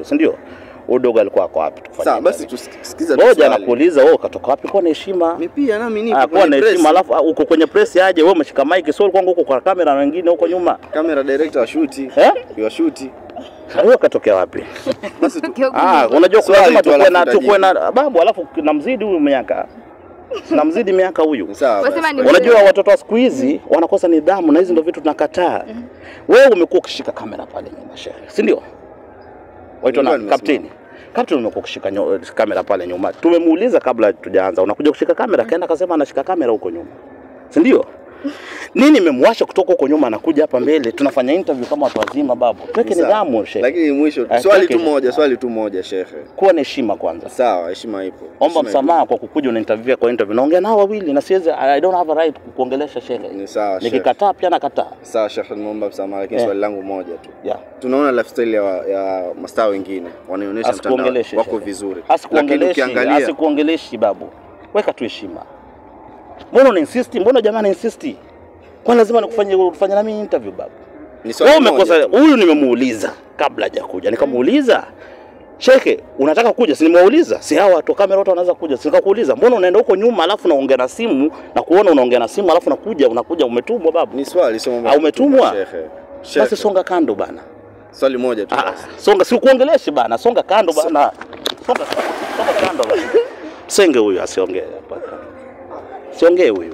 si ndio? Huyu dogo alikuwa ako wapi? Tukufanye Sawa, basi interview. tusikiza tu Ngoja swali. nakuuliza wewe ukatoka wapi? Kuwa na heshima. Mimi pia nami nipo Ah, kuwa kwenye na press. heshima alafu ah, uko kwenye press aje wewe umeshika mic sio kwangu huko kwa kamera na wengine huko nyuma. Camera director wa shoot. Eh? Wa shoot. Wewe katokea wapi? Basi tu. Ah, unajua Swali lazima tu tukue alafu na tukue utajibu. na babu alafu namzidi huyu miaka. Namzidi miaka huyu. Sawa. Wasema basi. ni- Unajua watoto wa siku hizi wanakosa nidhamu na hizi ndio vitu tunakataa. Wewe umekuwa ukishika kamera pale nyuma shehe, si ndio? Waitwa Nilikuwa na nimesimama. kapteni. Kapteni umekuwa ukishika nyo- kamera pale nyuma. Tumemuuliza kabla tujaanza, unakuja kushika kamera, kaenda akasema anashika kamera huko nyuma. Si ndio? Nini imemwasha kutoka huko nyuma anakuja hapa mbele? Tunafanya interview kama watu wazima babu. Tuweke Sawa. nidhamu shehe. Lakini mwisho Ah, swali tuweke- tu moja, swali tu moja shekhe. Kuwa na heshima kwanza. Sawa, heshima ipo. Omba Heshima msamaha kwa kukuja una interview kwa interview. Naongea nao wawili na siwezi I don't have a right kukuongelesha shehe. ipo. Ni sawa shekhe. Nikikataa pia nakataa. Sawa shekhe, nimeomba msamaha lakini Eh. swali langu moja tu. Yeah. Tunaona lifestyle ya, ya mastaa wengine wanaonyesha mtandao Asikuongeleshe wako shehe. vizuri. Lakini Asikuongeleshi, ukiangalia asikuongeleshi babu. Weka tu heshima. Mbona una insist? Mbona jamaa ana insist? Kwa lazima nikufanye kufanya na mimi interview babu. ni swali Wewe moja umekosa tu. huyu nimemuuliza kabla hajakuja. Nikamuuliza Sheke, unataka kuja? Si nimeuliza. Si hawa watu wa kamera wote wanaweza kuja. Si nikakuuliza, mbona unaenda huko nyuma alafu unaongea na simu na kuona unaongea na simu alafu unakuja unakuja umetumwa babu. Ni swali sio mambo. Ah, ya umetumwa? kutuma, Shekhe. Basi Shekhe. songa kando bana. Swali moja tu. Ah, basi. songa si kuongeleshi bana, songa kando bana. Songa, songa kando bana. Senge huyu asiongee hapa. Siongee huyu.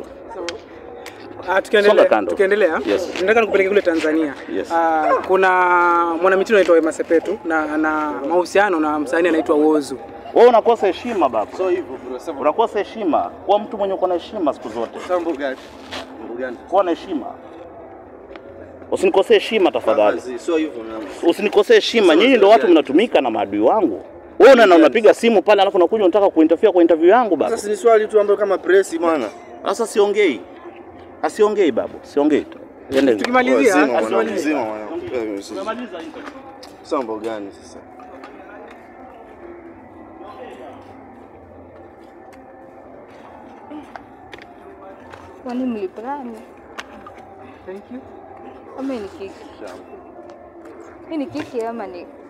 Ah, Songa tukiendelea kando. tukiendelea Yes. nataka nikupeleke kule Tanzania. Yes. Ah, kuna mwanamitindo anaitwa Wema Sepetu na ana mahusiano na msanii anaitwa Wozu. Wewe unakosa heshima baba. So hivyo bro, sema. Unakosa heshima. Kuwa mtu mwenye uko na heshima siku zote. Sambo gani? Mambo gani? Kuwa na heshima. Usinikosee heshima tafadhali. Kazi, Sio hivyo na. Usinikosee heshima. Nyinyi ndio watu mnatumika na maadui wangu. Wewe una unapiga simu pale alafu unakuja unataka kuinterfere kwa interview yangu baba. Sasa ni swali tu ambayo kama press bwana. Sasa siongei. Asiongei babu. Siongei tu. Endeni. Tukimalizia Zima mwana asimalize. mzima mwana. Tumemaliza interview. Sambo gani sasa? Kwani mliplani? Thank you. Ama hii ni kiki? Hii ni kiki ama ni